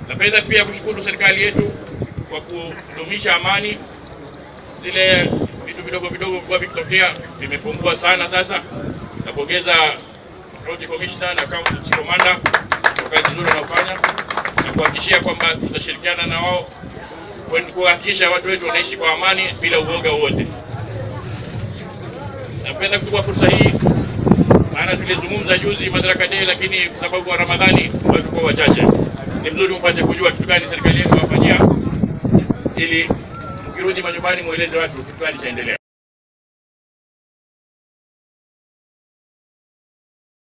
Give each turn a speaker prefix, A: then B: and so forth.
A: Napenda pia kushukuru serikali yetu kwa kudumisha amani. Zile vitu vidogo vidogo vilikuwa vikitokea vimepungua sana sasa. Napongeza county commissioner na county commander kwa kazi nzuri wanaofanya na kuhakikishia kwamba tutashirikiana na wao kuhakikisha watu wetu wanaishi kwa amani bila uoga wowote. Napenda kuchukua fursa hii, maana tulizungumza juzi Madaraka Day, lakini kwa sababu wa Ramadhani watu kwa wachache, ni mzuri mpate kujua kitu gani serikali yetu wafanyia, ili mkirudi manyumbani mueleze watu kitu gani chaendelea.